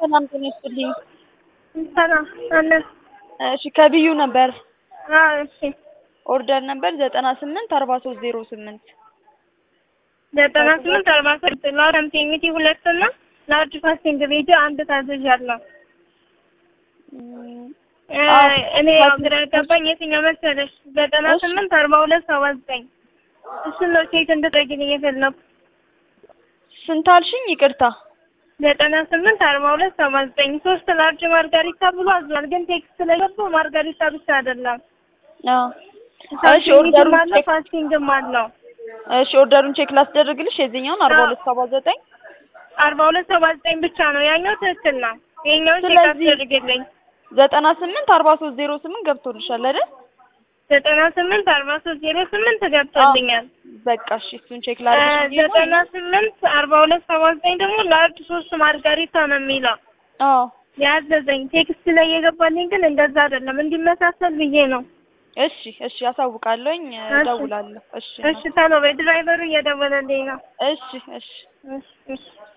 ሰላም ጤና ይስጥልኝ። ሰላም አለ። እሺ ከብዩ ነበር አዎ እሺ ኦርደር ነበር ዘጠና ስምንት አርባ ሶስት ዜሮ ስምንት ዘጠና ስምንት አርባ ሶስት ላውረምት የሚቲ ሁለት እና ላርጅ ፋስቲንግ ቤት አንድ ታዘዣለሁ። እኔ ያው ግራ ያጋባኝ የትኛው መሰለሽ ዘጠና ስምንት አርባ ሁለት ሰባ ዘጠኝ እሱን ነው ቼክ እንድጠይቅልኝ የፈለኩ ስንት አልሽኝ? ይቅርታ ዘጠና ስምንት አርባ ሁለት ሰባ ዘጠኝ ሶስት ላርጅ ማርጋሪታ ብሎ አዟል። ግን ቴክስት ላይ ገባው ማርጋሪታ ብቻ አይደለም አዎ እሺ ኦርደሩን አለ ቼክ ፋስቲንግም አለው። እሺ ኦርደሩን ቼክ ላስደርግልሽ የዚህኛውን አርባ ሁለት ሰባ ዘጠኝ አርባ ሁለት ሰባ ዘጠኝ ብቻ ነው ያኛው ትክክል ነው። ይሄኛውን ቼክ ስለዚህ- አስደርግልኝ ዘጠና ስምንት አርባ ሶስት ዜሮ ስምንት ገብቶልሻል አይደል? ዘጠና ስምንት አርባ ሶስት ዜሮ ስምንት ገብቶልኛል። በቃ እሺ እሱን ቼክ ላድርግሽ ብዬ ነው። ዘጠና ስምንት አርባ ሁለት ሰባ ዘጠኝ ደግሞ ላርጅ ሶስት ማርጋሪታ ነው የሚለው አዎ ያዘዘኝ ቴክስት ላይ የገባልኝ ግን እንደዛ አይደለም እንዲመሳሰል ብዬ ነው። እሺ እሺ ያሳውቃለሁኝ እደውላለሁ። እሺ እሺ ተሎ በይ ድራይቨሩ እየደወለልኝ ነው። እሺ እሺ እሺ እሺ